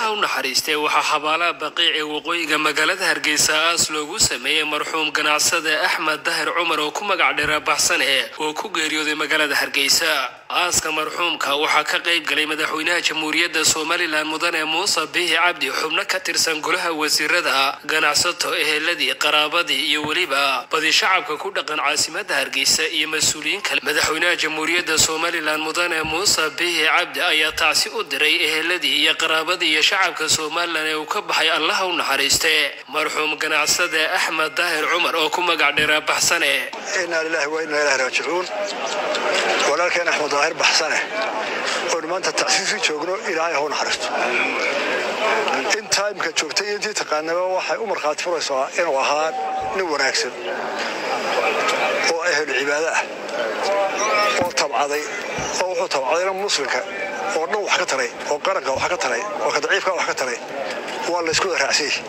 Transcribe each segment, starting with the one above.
allaha u naxariistay waxaa xabaalaha baqiic ee waqooyiga magaalada hargeysa aas loogu sameeyey marxuum ganacsade axmed dahir cumar oo ku magac dheera baxsane oo ku geeriyooday magaalada hargeysa aaska marxuumka waxaa ka qayb galay madaxweynaha jamhuuriyadda somalilan mudane muuse bihi cabdi xubno ka tirsan golaha wasiirada ganacsato eheladii qaraabadii iyo weliba badi shacabka ku dhaqan caasimada hargeysa iyo mas-uuliyiin kale madaxweynaha jamhuuriyadda somalilan mudane muuse bihi cabdi ayaa tacsi u diray eheladii iyo qaraabadii iyo shacabka somalilan ee uu ka baxay allaha u naxariiste marxuum ganacsade axmed daahir cumar oo ku magac dheera baxsane inaa lilahi wa inaa ilahi raajicuun walaalkeen axmed daahir baxsane oonu maanta tacsiisi joogno ilaahay hau naxariisto intaa imika joogtay iyo intii taqaanaba waxay u markhaati furaysaa inuu ahaa nin wanaagsan oo ehel cibaado ah oo tabcaday oo wuxuu tabcadayna muslimka oo dhan wax ka taray oo qaranka wax ka taray oo ka daciifka wax ka taray waa laysku raacsan yahay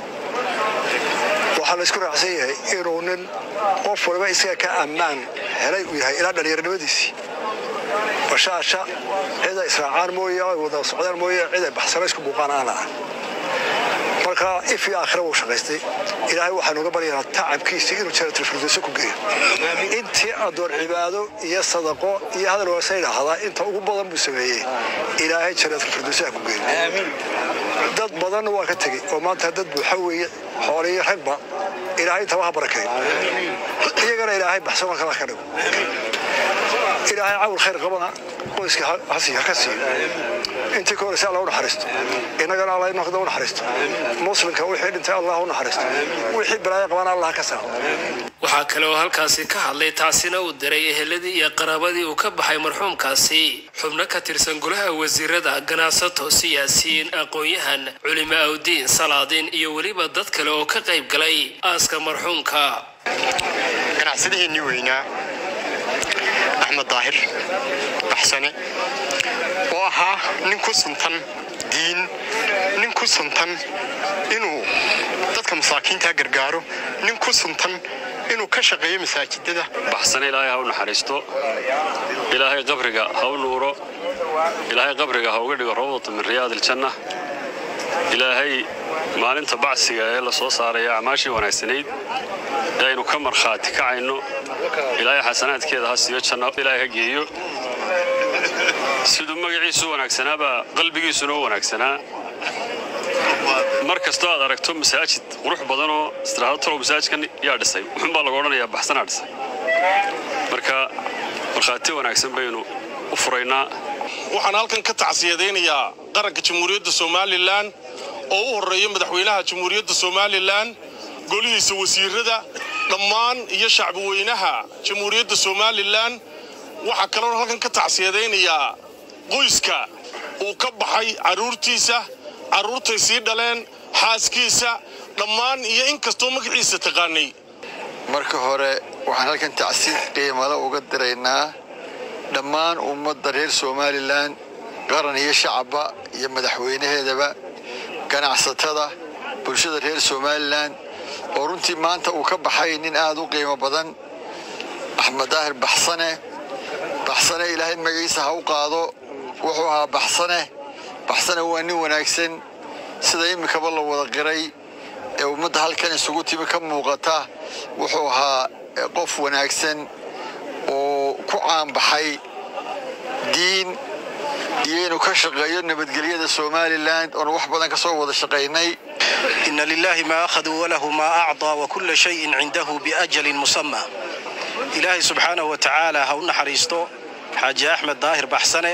waxaa laysku raacsan yahay inuu nin qof waliba isaga ka ammaan helay uu yahay ilaa dhallinyaronimadiisii bashaasha cid ay israacaan mooye ay wada socdaan mooye cid ay baxsana isku buuqaan aan laha marka if iyo aakhira wuu shaqaystay ilaahay waxaanu uga baryaynaa tacabkiisa inuu jaratilfirdowso ku geeyo intii addoon cibaado iyo sadaqo iyo hadal wanaagsan idhaahdaa inta ugu badan buu sameeyey ilaahay jaratilfirdowso ha ku geeyo dad badanna waa ka tegey oo maanta dad buuxa weeye xooliyo ragba ilaahay intaba ha barakeeyo iyagana ilaahay baxsano kala ka dhigo ilaahay cawl khayr qabana qoyska ha ka siiyo intii ka horeysa allah u naxariisto innagana allah inaqda u naxariisto muslimka wixii dhintay allah u naxariisto wixii balaayo qabana allah ka saaro waxaa kale oo halkaasi ka hadlay taasina uu diray eheladii iyo qaraabadii uu ka baxay marxuumkaasi xubno ka tirsan golaha wasiirada ganacsato siyaasiyiin aqoon-yahan culimo awdiin salaadiin iyo weliba dad kale oo ka qayb galay aaska marxuumka ganacsadaheennii weynaa axmed daahir baxsane oo ahaa nin ku suntan diin nin ku suntan inuu dadka masaakiintaa gargaaro nin ku suntan inuu ka shaqeeyo masaajidada baxsane ilaahay ha u naxariisto ilaahay qabriga ha u nuuro ilaahay qabriga ha uga dhigo rawdata min riyaad iljanna ilaahay maalinta bacsiga ee la soo saaraya acmaashii wanaagsanayd ee aynu ka markhaati kacayno ilaahay xasanaadkeeda ha siiyo janno ilaahay ha geeyo siduu magaciisu wanaagsanaabaa qalbigiisuna u wanaagsanaa mar kastoo aad aragto masaajid qurux badanoo istiraahado talow masaajidkan yaa dhisay wuxuunbaa lagu odhanayaa baxsanaa dhisay marka markhaati wanaagsan baynu u furaynaa waxaan halkan ka tacsiyadaynayaa qaranka jamhuuriyadda somalilan oo u horreeya madaxweynaha jamhuuriyadda somalilan golihiisa wasiirada dhammaan iyo shacbi weynaha jamhuuriyadda somalilan waxaa kaloon halkan ka tacsiyadaynayaa qoyska uu ka baxay carruurtiisa carruurtay sii dhaleen xaaskiisa dhammaan iyo in kastoo magaciisa taqaanay marka hore waxaan halkan tacsiid qiimale uga diraynaa dhammaan ummadda reer somalilan qaran iyo shacabba iyo madaxweynaheedaba ganacsatada bulshada reer somalilan oo runtii maanta uu ka baxay nin aad u qiimo badan axmed daahir baxsane baxsane ilaahay magaciisa ha u qaado wuxuu ahaa baxsane baxsane waa nin wanaagsan sida iminkaba la wada qiray ee ummadda halkan isugu timi ka muuqata wuxuu ahaa qof wanaagsan oo ku caanbaxay diin iyo inuu ka shaqeeyo nabadgelyada somalilan oonu wax badan ka soo wada shaqaynay ina lilahi ma akhaduu walahu ma acطaa wakula shayin cindahu biajalin musama ilaahay subxaanahu wa tacaala ha u naxariisto xaaji axmed daahir baxsane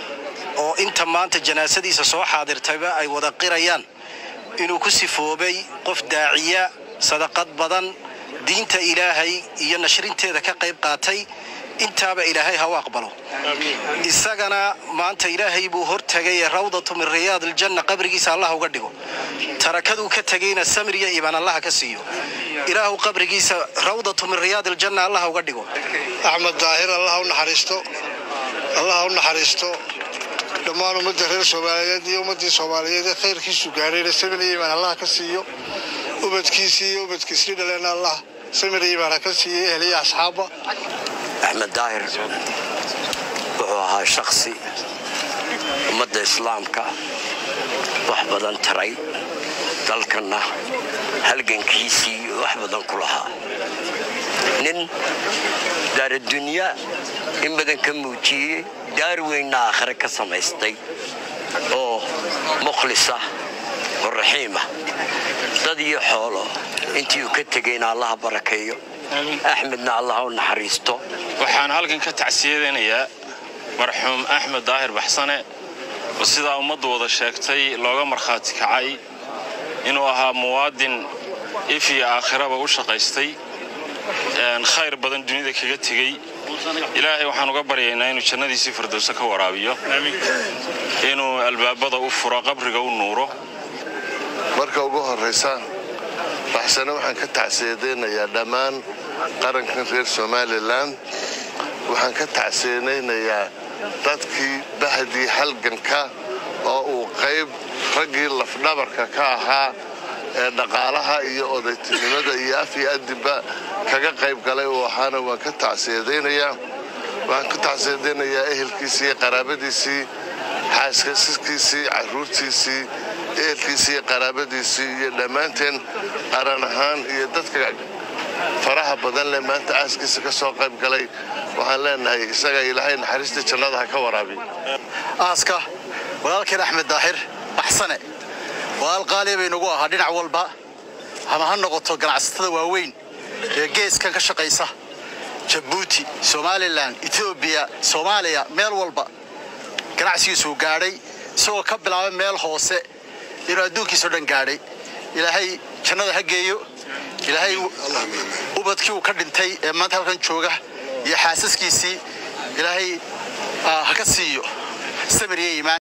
oo inta maanta janaasadiisa soo xaadirtayba ay wada qirayaan inuu ku sifoobay qof daaciya sadaqad badan diinta ilaahay iyo nashrinteeda ka qayb qaatay intaaba ilaahay ha u aqbalo isagana maanta ilaahay buu hortegay ee rawdatu min riyaad aljanna qabrigiisa allah uga dhigo tarakaduu ka tegayna samriya iibaan allaha ka siiyo ilaahu qabrigiisa rawdatu min riyaad aljanna allah uga dhigo axmed daahir allah u naxariisto allah u naxariisto dhammaan ummadda reer soomaaliyeed iyo ummaddii soomaaliyeed ee khayrkiisu gaadhayna samriya iibaan allah ka siiyo ubadkiisii iyo ubadkiisii dhaleena allah samriya iibaan ha ka siiyo ehliya asxaabba axmed daahir wuxuu ahaa shaksi ummadda islaamka wax badan taray dalkanna halgankiisii wax badan ku lahaa nin daaradunya in badan ka muujiyey daar weynna aakhire ka samaystay oo mukhlisa oo raxiima dad iyo xoolo intii uu ka tegayna allaha barakeeyo axmedna allaha u naxariisto waxaan halkan ka tacsiyadaynayaa marxuum axmed daahir baxsane oo sidaa ummaddu wada sheegtay looga markhaati kacay inuu ahaa muwaadin if iyo aakhiraba u shaqaystay khayr badan dunida kaga tegey ilaahay waxaan uga baryaynaa inuu jannadiisii firdowse ka waraabiyo inuu albaabada u furo qabriga u nuuro marka ugu horraysa baxsane waxaan ka tacsiyadaynayaa dhammaan qarankan reer somalilan waxaan ka tacsiyadaynayaa dadkii bahdii halganka oo uu qayb raggii lafdhabarka ka ahaa ee dhaqaalaha iyo odaytinimada iyo af iyo adibba kaga qayb galay uu ahaana waan ka tacsiyadaynayaa waxaan ka tacsiyadaynayaa ehelkiisii iyo qaraabadiisii xaaskasiskiisii carruurtiisii ehelkiisii iyo qaraabadiisii iyo dhammaanteen qaran ahaan iyo dadka faraha badan leh maanta aaskiisa ka soo qayb galay waxaan leenahay isaga ilaahay naxariista jannada ha ka waraabiy aaska walaalkeen axmed daahir baxsane walaal qaaliya bay nagu ahaa dhinac walba ama ha noqoto ganacsatada waaweyn ee geeskan ka shaqaysa jabuuti somalilan etoobiya soomaaliya meel walba ganacsigiisuu gaadhay isagoo ka bilaabay meel hoose inuu adduunkiisao dhan gaadhay ilaahay jannada ha geeyo ilaahay ubadkii uu ka dhintay ee maanta halkan jooga iyo xaasaskiisii ilaahay ha ka siiyo samir iyo iimaan